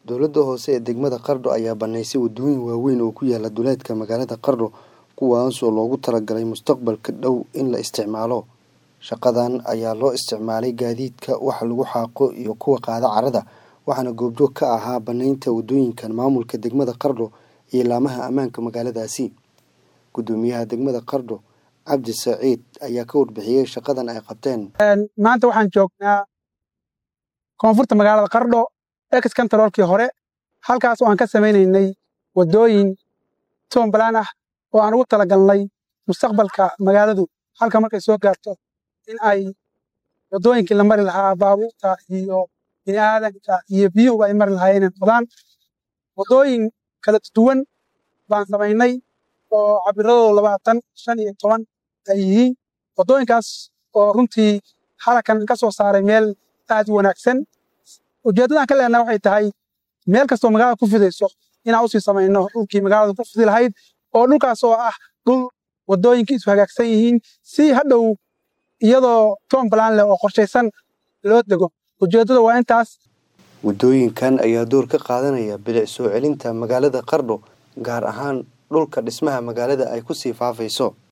Dowladda hoose ee degmada Qardho ayaa banaysay waddooyin waaweyn oo ku yaala duleedka magaalada Qardho kuwaas oo loogu talagalay mustaqbalka dhow in la isticmaalo. Shaqadan ayaa loo isticmaalay gaadiidka wax lagu xaaqo iyo kuwa qaada carrada waxaana goobjoog ka ahaa banaynta waddooyinkan maamulka degmada Qardho iyo laamaha ammaanka magaaladaasi. Guddoomiyaha degmada Qardho Cabdi Saciid ayaa ka warbixiyay shaqadan ay qabteen. maanta waxaan joognaa koonfurta magaalada Qardho ex kantaroolkii hore halkaas oo aan ka samaynaynay waddooyin toonbalaan ah oo aan ugu talagalnay mustaqbalka magaaladu halka markay soo gaarto in ay waddooyinkii la mari lahaa baabuurta iyo bini'aadanka iyo biyuhuba ay mari lahaayeen inay noqdaan waddooyin kala duwan baan samaynay oo cabiradooda labaatan shan iyo toban ay yihiin waddooyinkaas oo runtii halakan ka soo saaray meel aad u wanaagsan ujeeddadan ka leenahay waxay tahay meel kastoo magaalada ku fidayso inaan usii samayno dhulkii magaalada ku fidi lahayd oo dhulkaas oo ah dhul waddooyinkii isu hagaagsan yihiin si hadhow iyadoo toon balaan leh oo qorshaysan loo dego ujeeddada waa intaas Waddooyinkan ayaa door ka qaadanaya bilic soo celinta magaalada Qardho gaar ahaan dhulka dhismaha magaalada ay ku sii faafayso.